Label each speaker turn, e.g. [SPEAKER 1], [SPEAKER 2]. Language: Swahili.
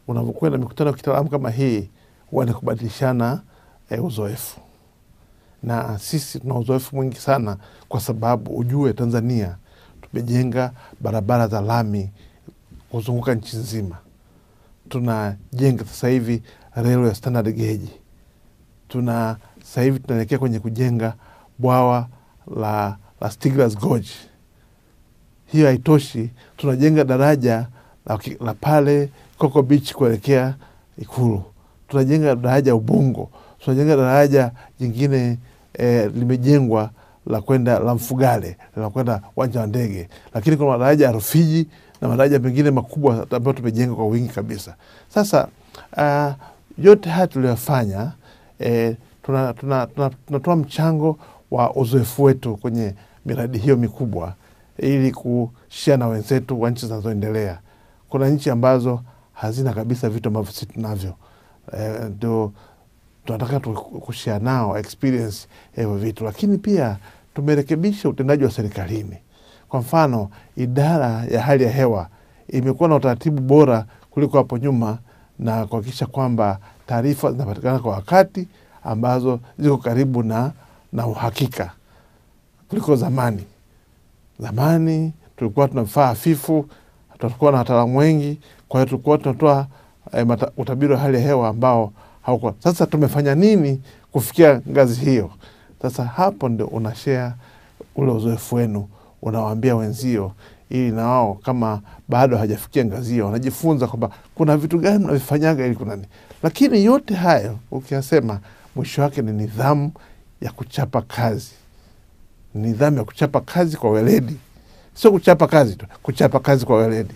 [SPEAKER 1] unavyokwenda mikutano ya kitaalamu kama hii huwa ni kubadilishana eh, uzoefu na sisi tuna uzoefu mwingi sana, kwa sababu ujue Tanzania tumejenga barabara za lami kuzunguka nchi nzima. Tunajenga sasa hivi relo ya standard gauge. Tuna sasa hivi tunaelekea kwenye kujenga bwawa la, la Stigler's Gorge. Hiyo haitoshi, tunajenga daraja la, ki- la pale Coco Beach kuelekea Ikulu. Tunajenga daraja Ubungo, tunajenga daraja jingine eh, limejengwa la kwenda la Mfugale la kwenda uwanja wa ndege, lakini kuna madaraja ya Rufiji na madaraja mengine makubwa ambayo tumejenga kwa wingi kabisa. Sasa uh, yote haya tuliyofanya eh, tunatoa tuna, tuna, tunatoa mchango wa uzoefu wetu kwenye miradi hiyo mikubwa ili kushia na wenzetu wa nchi zinazoendelea. Kuna nchi ambazo hazina kabisa vitu ambavyo sisi tunavyo, Eh, ndio tunataka tu- kushare nao experience ya hivyo vitu, lakini pia tumerekebisha utendaji wa serikalini. Kwa mfano, idara ya hali ya hewa imekuwa na utaratibu bora kuliko hapo nyuma na kuhakikisha kwamba taarifa zinapatikana kwa wakati ambazo ziko karibu na, na uhakika kuliko zamani. Zamani tulikuwa tuna vifaa hafifu, tulikuwa na wataalamu wengi, kwa hiyo tulikuwa tunatoa eh, mata- utabiri wa hali ya hewa ambao haukuwa. Sasa tumefanya nini kufikia ngazi hiyo? Sasa hapo ndio unashare ule uzoefu wenu, unawaambia wenzio, ili na wao kama bado hajafikia ngazi hiyo, wanajifunza kwamba kuna vitu gani mnavifanyaga ili kuna nini. Lakini yote hayo ukiyasema, mwisho wake ni nidhamu ya kuchapa kazi nidhamu ya kuchapa kazi kwa weledi, sio kuchapa kazi tu, kuchapa kazi kwa weledi.